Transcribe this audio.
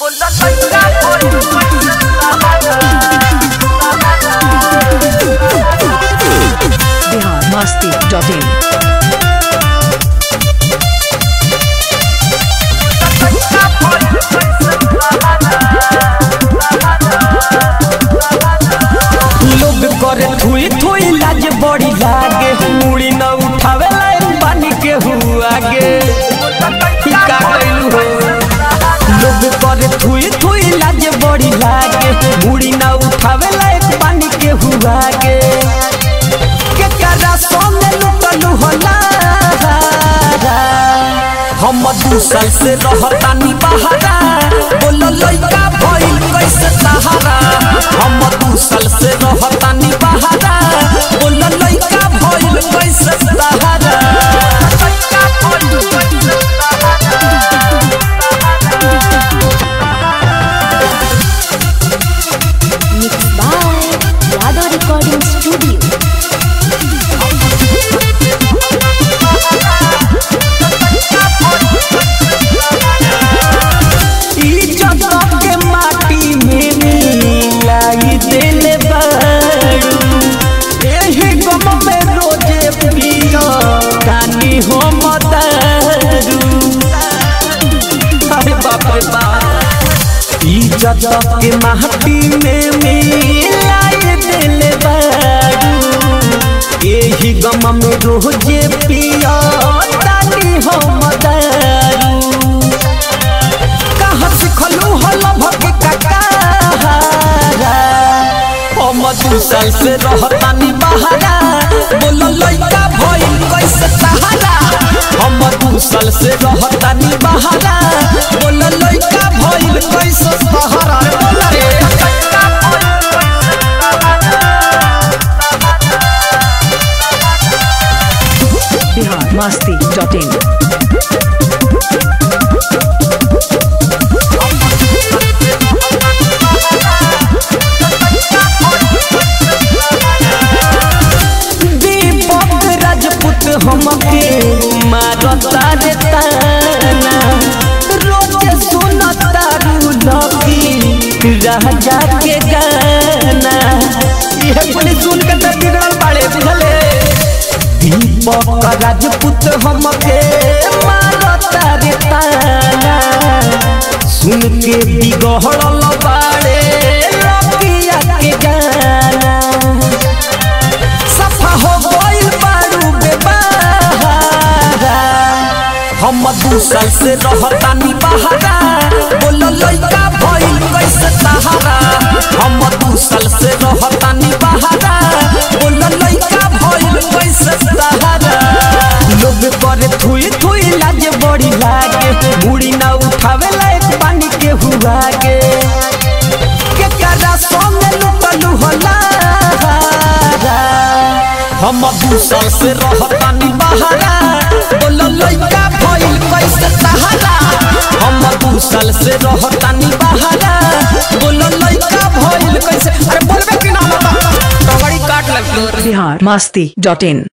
Bihar Masti dot इन लोग करे थुई थुई लाज बड़ी लागे मुड़ी न उठावे लाइन पानी के हुआ आगे ई का कइलू हो लोग करे थुई थुई लाज बड़ी लागे मुड़ी न उठावे लाइन पानी के हुआ आगे के करा सोने लुटलू होला हम दू साल से रहतानी बहारा बोलो लइका भइल कैसे सहारा हम दू साल से रहतानी बहारा बोलो लइका भइल कैसे सहारा Mixed by Yadav Recording Studio. इज्जत के माटी में मिलाई देले बारू एही गम में रोजे पियो कानी हो मदारू अरे बाप रे बाप इज्जत के माटी में मिलाई देले बारू एही गम में रोजे पियो कानी हो मदारू कहाँ सिखलू हल भके ककारा हम दू साल से रहतानी बहारा बोलो लइका भइल कैसे सहारा हम दू साल से रहतानी बहारा बोलो लइका भइल कैसे सहारा रे बोला रे बिहार मस्ती डॉट इन दीपक राजपूत हमके मारता रे ताना रोज सुनता रू लगी राजा के गाना यह कुल सुन के तो बिगड़ल बाड़े बुझले दीपक राजपूत हमके मारता रे ताना सुन के बिगड़ल बाड़े लगिया के गाना सफा हो गइल बारू बेबारा हम दू साल से रहतानी बहारा बोलो लइका भइल कैसे सहारा हम दू साल से रहतानी बहारा बोलो लइका भइल कैसे सहारा लोग करे थुई थुई लाज बड़ी लागे मुड़ी ना उठावे लायक पानी के हुआ के के करा सोने लुटलू होला हम दू साल से रहतानी बहारा बोलो लइका भइल कैसे सहारा हम दू साल से रहतानी बहारा बोलो लइका भइल कैसे अरे बोलबे कि ना बता डगड़ी काट लग बिहार मस्ती डॉट इन